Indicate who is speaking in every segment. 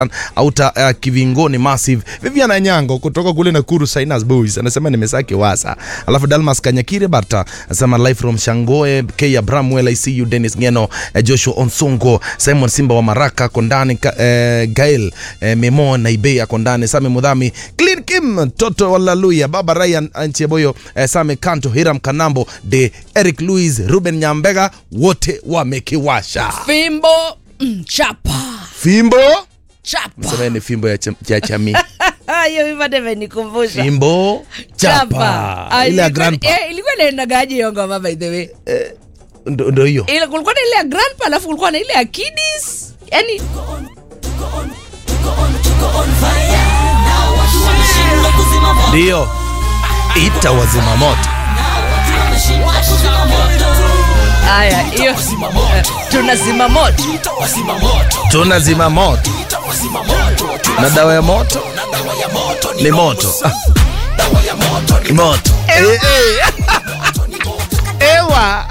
Speaker 1: auta uh, kivingoni massive viviana nyango kutoka kule nakuru Sinas boys anasema nimesake wasa alafu dalmas kanyakire barta anasema live from shangoe k abram well i see you dennis ngeno eh, joshua onsongo simon simba wa maraka kondani ka, eh, gael eh, memo naibei akondani same mudhami clean kim toto walaluya baba ryan ancheboyo eh, same kanto hiram kanambo de eric louis ruben nyambega wote wamekiwasha
Speaker 2: fimbo mm, chapa
Speaker 1: fimbo
Speaker 2: chapa
Speaker 1: sema ni fimbo ya, cham, ya chami
Speaker 2: hiyo vipande imenikumbusha
Speaker 1: fimbo chapa
Speaker 2: Ah,
Speaker 1: ile ya
Speaker 2: ilikuwa-
Speaker 1: grandpa
Speaker 2: eh, ilikuwa inaendagaje hiyo ngoma by the way
Speaker 1: ndo ndo hiyo
Speaker 2: ile kulikuwa na ile ya grandpa alafu kulikuwa na ile ya kiddies yani
Speaker 1: ndio ita wazima moto
Speaker 2: haya hiyo eh, tunazima moto
Speaker 1: tuna zima moto na dawa ya moto ni moto Ah. Ni moto Eh, eh. ewa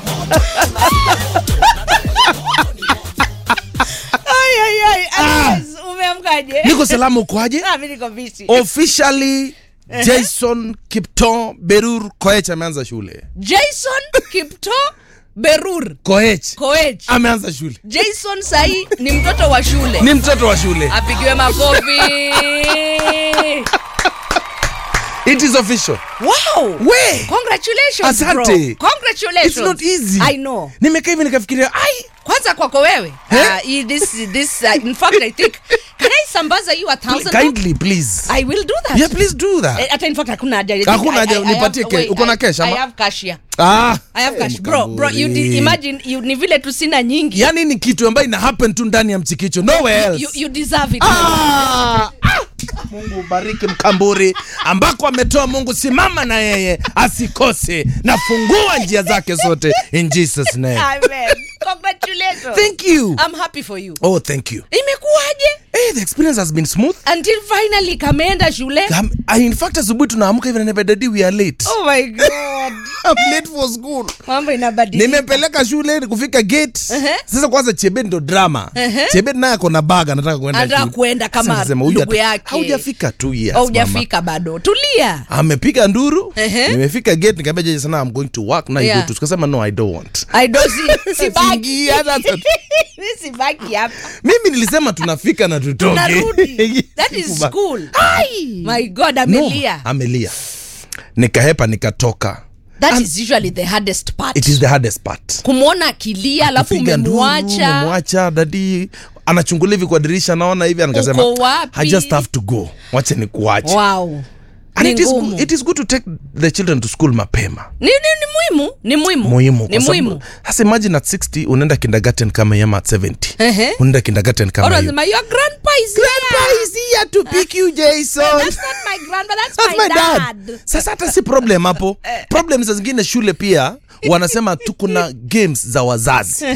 Speaker 2: Ai, ai, ai, Alex, umeamkaje
Speaker 1: niko salama ukwaje
Speaker 2: Ah, mimi niko busy.
Speaker 1: officially jason kipton berur koech ameanza shule
Speaker 2: jason kipto berur
Speaker 1: koech
Speaker 2: koech
Speaker 1: ameanza shule
Speaker 2: jason sahii ni mtoto wa shule
Speaker 1: ni mtoto wa shule
Speaker 2: apigiwe makofi
Speaker 1: it is official
Speaker 2: wow
Speaker 1: we
Speaker 2: congratulations
Speaker 1: Asante.
Speaker 2: bro. congratulations
Speaker 1: It's not easy.
Speaker 2: i know
Speaker 1: nimekaa hivi nikafikiria ai
Speaker 2: kwanza kwako wewe
Speaker 1: Eh?
Speaker 2: uh, hii- this, this, uh, in fact i think can i sambaza you a thousand
Speaker 1: kindly please
Speaker 2: i will do that
Speaker 1: yeah please do that
Speaker 2: Eh, hata in fact hakuna haja I think
Speaker 1: Hakuna
Speaker 2: I-
Speaker 1: haja,
Speaker 2: I- I
Speaker 1: nipatie
Speaker 2: have-
Speaker 1: ke-
Speaker 2: wait,
Speaker 1: uko na
Speaker 2: I-
Speaker 1: cash ama?
Speaker 2: I have cash here.
Speaker 1: ah
Speaker 2: I have
Speaker 1: eh,
Speaker 2: cash bro bro you
Speaker 1: Mkamburi.
Speaker 2: di, imagine you, ni vile tu sina nyingi
Speaker 1: yani ni kitu ambayo ina happen tu ndani ya mchikicho nowhere else
Speaker 2: you, you deserve it
Speaker 1: Ah! Ah! mungu bariki mkamburi ambako ametoa mungu simama na yeye asikose na fungua njia zake zote in jesus name
Speaker 2: amen congratulations
Speaker 1: thank you
Speaker 2: i'm happy for you
Speaker 1: oh thank you
Speaker 2: imekuwaje
Speaker 1: hey, the experience has been smooth
Speaker 2: until finally kameenda shule
Speaker 1: um, in fact asubuhi tunaamka hivi na daddy we are late
Speaker 2: oh my god
Speaker 1: I'm late for school
Speaker 2: mambo inabadilika
Speaker 1: nimepeleka shule kufika gate
Speaker 2: Ehe.
Speaker 1: sasa kwanza chebet ndo drama
Speaker 2: Ehe.
Speaker 1: chebet naye akona bag anataka kuenda
Speaker 2: Anataka
Speaker 1: shule.
Speaker 2: kuenda kama
Speaker 1: Sasa nikasema, huyu
Speaker 2: ndugu
Speaker 1: hata-
Speaker 2: yake.
Speaker 1: haujafika two years
Speaker 2: au
Speaker 1: mama.
Speaker 2: hujafika bado tulia
Speaker 1: amepiga nduru
Speaker 2: Ehe.
Speaker 1: nimefika gate nikaambia jeje sana i'm going to work na
Speaker 2: Yeah.
Speaker 1: yeah. tukasema no i don't want
Speaker 2: I don't see- sibaki
Speaker 1: Siingi, hata-
Speaker 2: Mi sibaki hapa
Speaker 1: mimi nilisema tunafika na tutoke
Speaker 2: tunarudi that is
Speaker 1: Sikuba-
Speaker 2: school my god
Speaker 1: No,
Speaker 2: amelia
Speaker 1: amelia nikahepa nikatoka
Speaker 2: that is usually the hardest part
Speaker 1: it is the hardest part
Speaker 2: kumwona akilia alafu
Speaker 1: Kupiga nduru,
Speaker 2: umemwacha
Speaker 1: umemwacha dadi anachungulia hivi kwa dirisha naona hivi nikasema
Speaker 2: Uko wapi?
Speaker 1: i just have to go wache ni kuache
Speaker 2: wow
Speaker 1: and
Speaker 2: Ni
Speaker 1: it is,
Speaker 2: ngumu.
Speaker 1: good, it is good to take the children to school mapema
Speaker 2: ni, ni, ni muhimu ni muhimu
Speaker 1: muhimu
Speaker 2: ni
Speaker 1: kwa sababu-
Speaker 2: muhimu
Speaker 1: hasa imagine at 60 unaenda kindergarten kama yama at 70
Speaker 2: Ehe.
Speaker 1: unaenda kindergarten kama hiyo
Speaker 2: unasema your grandpa is
Speaker 1: Grandpa
Speaker 2: here
Speaker 1: is here to pick you, Jason.
Speaker 2: that's not my grandpa that's,
Speaker 1: That's
Speaker 2: my,
Speaker 1: my
Speaker 2: dad,
Speaker 1: dad. Sasa hata si problem hapo. Problem za zingine shule pia wanasema tu kuna games za wazazi.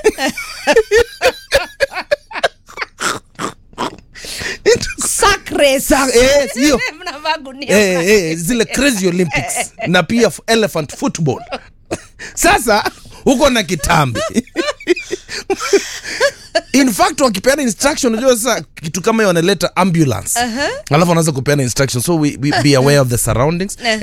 Speaker 2: Sack race.
Speaker 1: Sa- eh, hiyo.
Speaker 2: Mnavaa gunia
Speaker 1: Eh, eh, zile crazy Olympics na pia f- elephant football. Sasa uko na kitambi. In fact wakipeana instruction unajua sasa kitu kama hiyo wanaleta ambulance. Alafu wanaanza kupeana instruction so we, we be aware of the surroundings
Speaker 2: Uh-huh.